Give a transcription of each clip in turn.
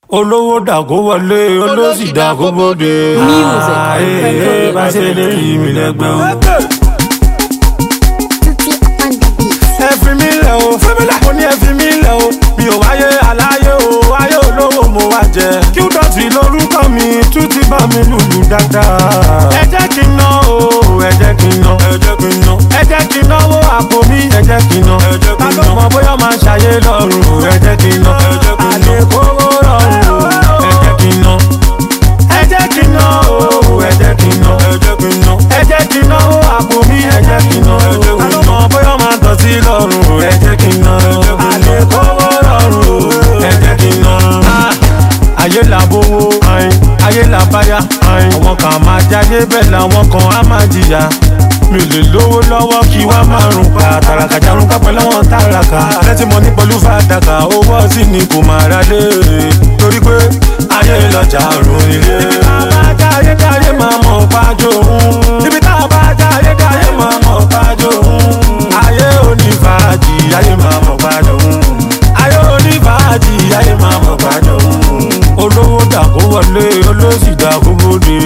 olówó dàgó wọlé olóṣì dàgó bóde. Music. ààyè bá ṣe lè yí mi lẹ́gbẹ́ o. Tutti on the beat. ẹ fi mí lẹ̀ o mo ní ẹ fi mí lẹ̀ o mi ò wáyé aláyé o ayé olówó mo wá jẹ. kí ó dọ̀tí lórúkọ mi tún ti bá mi lùlù dáadáa. ẹ jẹ́ kí n ná o ẹ jẹ́ kí n ná ẹ jẹ́ kí n ná ẹ jẹ́ kí n náwó àpò mi ẹ jẹ́ kí n ná ẹ jẹ́ kí n ná ká ló mọ bóyá máa ṣàyé lọ́rùn ẹ jẹ́ kí n ná ẹ jẹ́ kí n ná àlékòwò rọrùn ẹ jẹ́ kí n ná ẹ jẹ́ kí n ná o ẹ jẹ́ kí n ná ẹ jẹ́ kí n ná ẹ jẹ́ kí n náwó àpò mi ẹ jẹ́ kí n ná ẹ jẹ́ kí n ná ká ló mọ bóyá máa tọ̀ sí lọ́rùn ẹ jẹ́ kí n ná àlékòwò rọrùn ẹ jẹ́ kí n ná. ayé là bówó ayin ayé là báyà ayin àwọn kan máa jáde bẹ́ẹ̀ làwọn kan á máa jìyà mi ò lè lówó lọ́wọ́ kí wá máa rùn pa tàràkà jarun kápẹ́ lọ́wọ́ tàràkà lẹ́tí mo ní pẹ̀lú fàdákà owó ọtí ni kò máa ra lé torí pé ayé lọ́jà rùn nílé. ibi tá a bá jáde jáde máa mọ̀ pájó òun ibi tá a bá jáde jáde máa mọ̀ pájó òun ayé onífàájì ayé máa mọ̀ pájó òun ayé onífàájì ayé máa mọ̀ pájó òun olówó dàkó wọlé olóṣì dàkó bóde.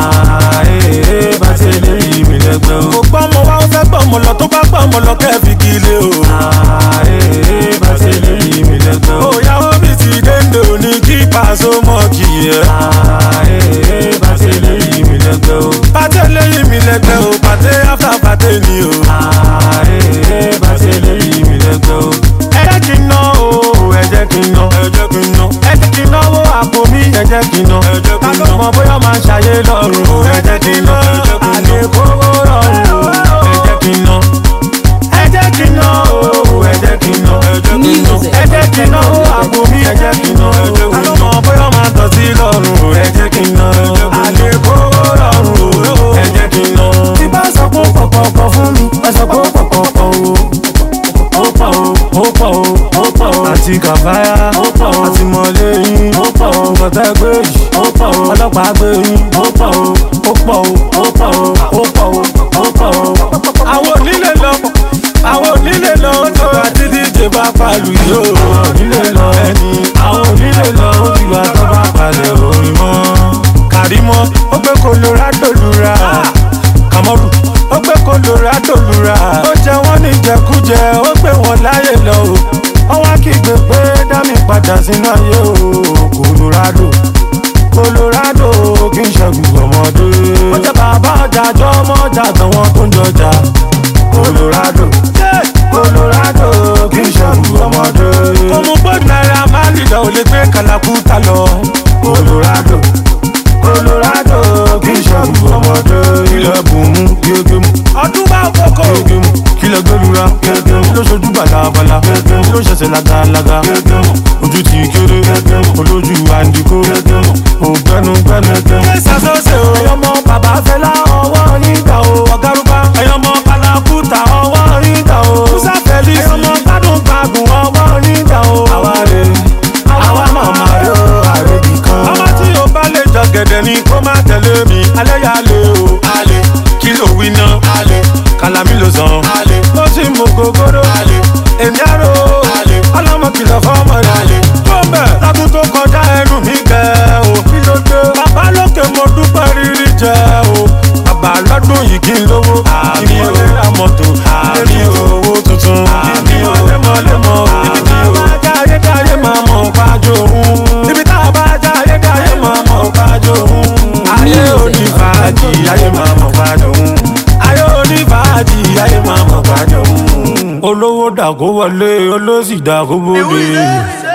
ààyè bá ṣe lè yí mi lẹ́gbẹ́ o. kò gbọ́ ọmọ wa ó fẹ́ gbọ́ ọmọ lọ tó bá gbọ́ ọmọ lọ kẹ́ẹ̀fì kí ilé o. ààyè bá ṣe lè yí mi lẹ́gbẹ́ o. òyàwó mi ti dénde òní kí pàṣẹ mọ́ kì í yẹ. ààyè bá ṣe lè yí mi lẹ́gbẹ́ o. pàtẹ́ lè yí mi lẹ́gbẹ́ o pàtẹ́ áfà pàtẹ́ ni o. ààyè bá ṣe lè yí mi lẹ́gbẹ́ o. ẹ jẹ́ kí n ná o ẹ jẹ́ kí n ná ẹ jẹ́ kí n ná ẹ jẹ́ kí n náwó àpò mi ẹ jẹ́ kí n ná ẹ jẹ́ kí n ná ká ló mọ bóyá máa ṣàyé lọ́rùn ẹ jẹ́ kí n ná àlékòwò rọrùn ẹ jẹ́ kí n ná ẹ jẹ́ kí n ná o ẹ jẹ́ kí n ná ẹ jẹ́ kí n ná Music. ẹ jẹ́ kí n náwó àpò mi ẹ jẹ́ kí n ná ká ló mọ bóyá máa tọ̀ sí lọ́rùn ẹ jẹ́ kí n ná àlékòwò rọrùn ẹ jẹ́ kí n ná. tí bá sọ pé pọ̀pọ̀pọ̀ fún mi ẹ sọ pé pọ̀pọ̀pọ̀ o ó pọ̀ o ó pọ̀ o ó pọ̀ o àti kàfáyà ó pọ̀ o àti mọ̀lẹ́yìn ó pọ̀ o kọ̀tẹ́ gbé yìí ó pọ̀ o ọlọ́pàá gbé yìí ó pọ̀ o ó pọ̀ o ó pọ̀ o ó pọ̀ o ó pọ̀ o. àwọn onílé lọ àwọn onílé lọ ó tó àti díje bá palu yìí ó àwọn onílé lọ ẹni àwọn onílé lọ ó ti wá tó bá palẹ̀ orin mọ́. kàrímọ́ ó gbé colorado lura kàmọ́rù ó gbé colorado lura ó jẹ wọ́n ní jẹkújẹ ó gbé wọn láyè lọ o wọ́n wá kígbe pé dámì padà sínú ayé o colorado colorado kì í ṣẹ́gun ọmọdé ó jẹ bàbá ọjà jọ ọmọ ọjà àtàwọn tó ń jọjà colorado colorado kì í ṣẹ́gun ọmọdé kò mú bó náírà máa lì lọ ò lè gbé kàlàkùtà lọ colorado colorado kì í ṣẹ́gun ọmọdé ilẹ̀ bùnmú gégé mu ọdún bá kókó gégé mu kílẹ̀ gbẹlura gégé mu ló ṣojú balabala gégé mu ló ṣẹ̀ṣẹ̀ lagalaga gégé mu ojú ti kéré gégé mu olójú àǹdíkó gégé mu ògbẹ́nu gbẹ́nu gégé mu. ṣé ṣàṣọṣe o ẹyọmọ bàbá fẹlá ọwọ́ nígbà o ọ̀gárùbá ẹyọmọ kalakuta ọwọ́ nígbà o musa felix ẹyọmọ gbádùn gbàgùn ọwọ́ nígbà o. àwa rè àwa màmá rè o àrèbì kan. ọmọ tí o bá lè jọ gẹ̀dẹ̀ ni kó má tẹ̀lé mi alẹ́ yà lé o. alẹ́ kí ló wí ná. alẹ́ kàlámì ló sàn. alẹ́ mo ti mú gogoro. alẹ́ èmi àrò. alẹ́ ọlọ́mọ kìlọ̀ fọ́mọ rẹ̀. alẹ́ tó bẹ̀ lágùn tó kọjá ẹnu mi gẹ̀ o. kí ló dé. bàbá lókè mo dúpẹ́ rírí jẹ o. bàbá lọ́dún yìí kí n lówó. àmì o ra mọ́tò. àmì o owó tuntun. àmì o lẹ́mọ̀lẹ́mọ̀. ibi tá a bá jáyé jáyé máa mọ̀ pájó òun. ibi tá a bá jáyé jáyé máa mọ̀ pájó òun. ayé onífàájì ayé máa mọ̀ pájó òun. ayé onífàájì ayé máa mọ̀ pájó òun. olówó dàgó wọlé olóṣì dàgó bóde.